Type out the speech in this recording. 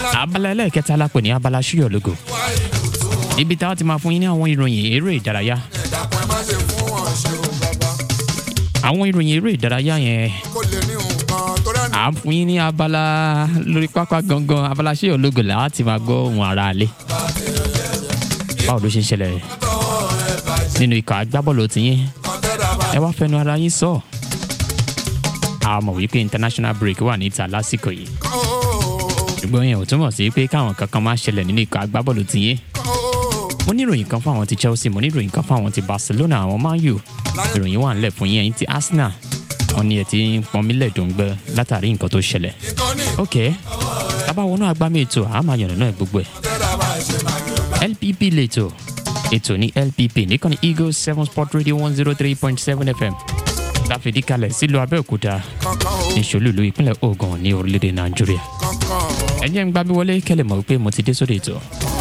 abala ẹlẹ́ẹ̀kẹta la pè ní abala ṣíyọ̀ lógo ibi táwa ti máa fún yín ní àwọn ìròyìn eré ìdárayá ẹ̀dàkùn ẹ má ṣe fún wọn ṣe o bàbá àwọn ìròyìn eré ìdárayá yẹn kó lè ní nǹkan tó rẹ̀ ní à ń fún yín ní abala lórí pápá gangan abala ṣíyọ̀ lógo làwa ti máa gbọ́ ohun ara alẹ́ báwo ló ṣe ń ṣẹlẹ̀ nínú ikọ̀ agbábọ́ọ̀lù tiyín kọ́ńtẹ́dà bá ẹ wá fẹnu ara yín sọ a mọ̀ wípé international break wà níta lásìkò yìí kọ́ ó ṣùgbọ́n yẹn ò túmọ̀ sí pé káwọn kankan máa ṣẹlẹ̀ nínú ikọ̀ agbábọ́ọ̀lù tiyín kọ́ ó mo ní ìròyìn kan fún àwọn ti chelsea mo ní ìròyìn kan fún àwọn ti barcelona àwọn man u ìròyìn wà nílẹ̀ fún yín ẹ̀yin ti arsenal wọn ni ẹ̀ ti ń pọnmílẹ̀ dòǹgbẹ látàrí nǹkan tó ṣẹlẹ̀ ìkọ́ni ok tábà wọnú agbámi ètò àmà yànnà náà gbogbo ẹ̀ kọ́ńtẹ́dà bá ṣe máa gbé lpp lẹ́tọ̀ ètò ní lpp nìkan ní eagle seven sport radio one zero three point seven fm láfìdí kalẹ̀ sílùú abẹ́òkúta kankan o ní ṣolúlu ìpínlẹ̀ ogun ní orílẹ̀-èdè nàìjíríà kankan o ẹ jẹ́ ń gbábí wọlé kẹ́lẹ̀ mọ̀ wípé mo ti dé sórí ètò